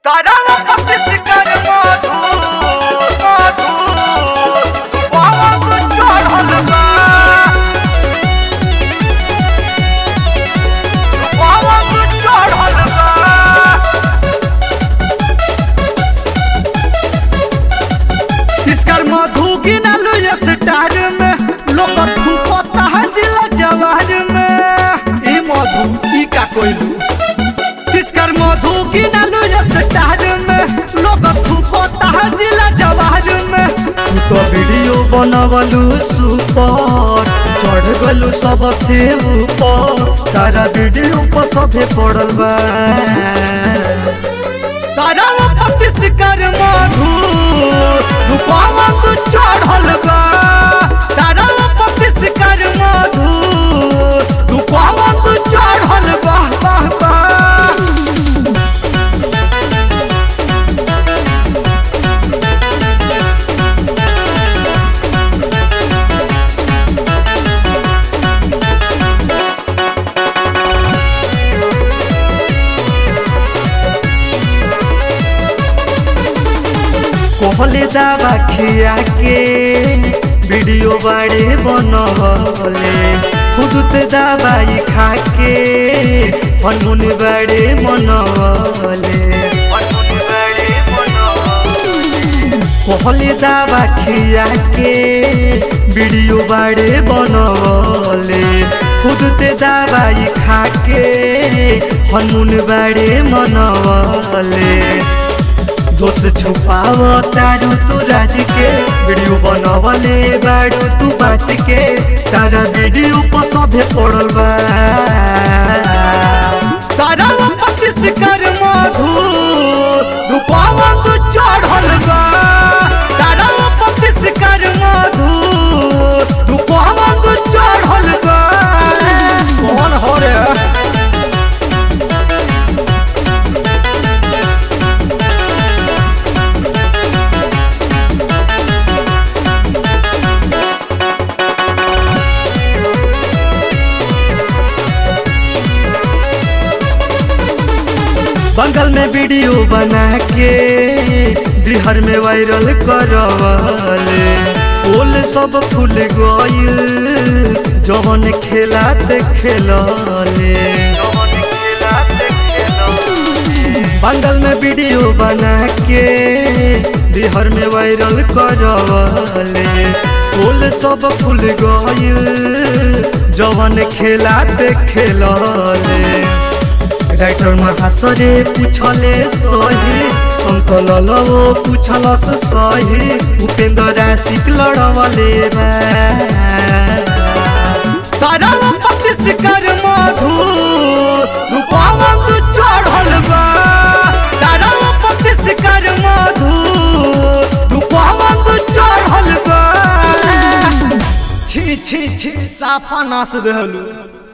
तारावा पतिस्कर मधु मधु सुबावा को चढ़ल बा सुबावा को चढ़ल बा इसकर मधु गिनलु ये स्टार में लोग थूकता है जिला जवाहर में ई मधु ई का कोइलू इसकर मधु गिनलु ये स्टार में लोग थूकता है जिला जवाहर में तू तो वीडियो बनवलू सुपर चढ़ गलू सबसे ऊपर तारा वीडियो पर सभे पड़ल बा तारा पतिस्कर मधु रूपावा तू चढ़ल बा तारा पतिस्कर मधु रूपावा तू चढ़ल बा बाह बाह कहले दावा खिया के वीडियो बाड़े बनवले खुद दवाई खा के हनुन बाड़े मनवले कहले दावा खिया के वीडियो बाड़े बनवले खुद ते दवाई खा के हनुन बाड़े मनवले दोष छुपाव तारू तू राज के वीडियो बनवले बाड़ू तू बाच के तारा वीडियो पर सभे पड़ल बा तारा पच्चीस कर मधु रूपाव तू चढ़ल बा तारा पच्चीस कर मधु रूपाव तू चढ़ल बा कौन हो रे बंगल में वीडियो बना के बिहार में वायरल करवले पोल सब फूल गइल जवन खेलात खेलले बंगल में वीडियो बना के बिहार में वायरल करवले पोल सब फूल गइल जवन खेलात खेलले राइटर महासरे पूछले सही संकल लवो पूछलस सही उपेंद्र राशिक लड़वले बा तारा पच्चीस कर मधु रूपावा तू चढ़ल बा तारा पच्चीस कर मधु रूपावा तू चढ़ल बा छी छी छी साफा नास रहलू